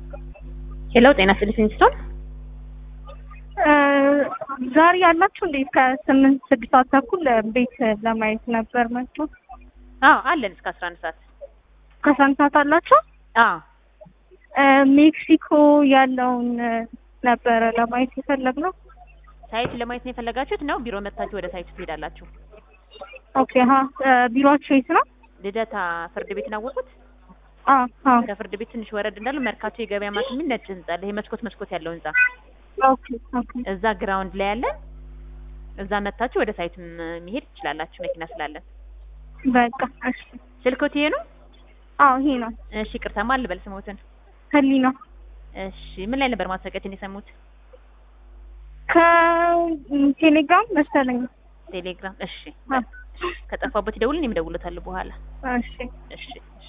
ሄሎ ጤና ይስጥልኝ ስቶን ዛሬ ያላችሁ እንዴ? ከስምንት ስድስት ሰዓት ተኩል ቤት ለማየት ነበር መጥቶ አዎ አለን እስከ አስራ አንድ ሰዓት ከአስራ አንድ ሰዓት አላችሁ? አዎ ሜክሲኮ ያለውን ነበረ ለማየት የፈለግነው። ሳይት ለማየት ነው የፈለጋችሁት ነው ቢሮ መጥታችሁ ወደ ሳይቱ ትሄዳላችሁ ኦኬ ሀ ቢሮአችሁ የት ነው? ልደታ ፍርድ ቤትን አወቁት አ አ ከፍርድ ቤት ትንሽ ወረድ እንዳለ መርካቶ የገበያ ማዕከል የሚል ነጭ ህንጻ አለ ይሄ መስኮት መስኮት ያለው ህንጻ ኦኬ ኦኬ እዛ ግራውንድ ላይ ያለን እዛ መጥታችሁ ወደ ሳይቱ መሄድ ትችላላችሁ መኪና ስላለን በቃ እሺ። ስልኮት ይሄ ነው አዎ ይሄ ነው። እሺ ቅርታ ማን ልበል ስሞትን ህሊና እሺ ምን ላይ ነበር ማስታወቂያችን የሰሙት ከቴሌግራም መሰለኝ። ቴሌግራም እሺ አ ከጠፋበት ይደውልን እኔም እደውልለታለሁ በኋላ እሺ እሺ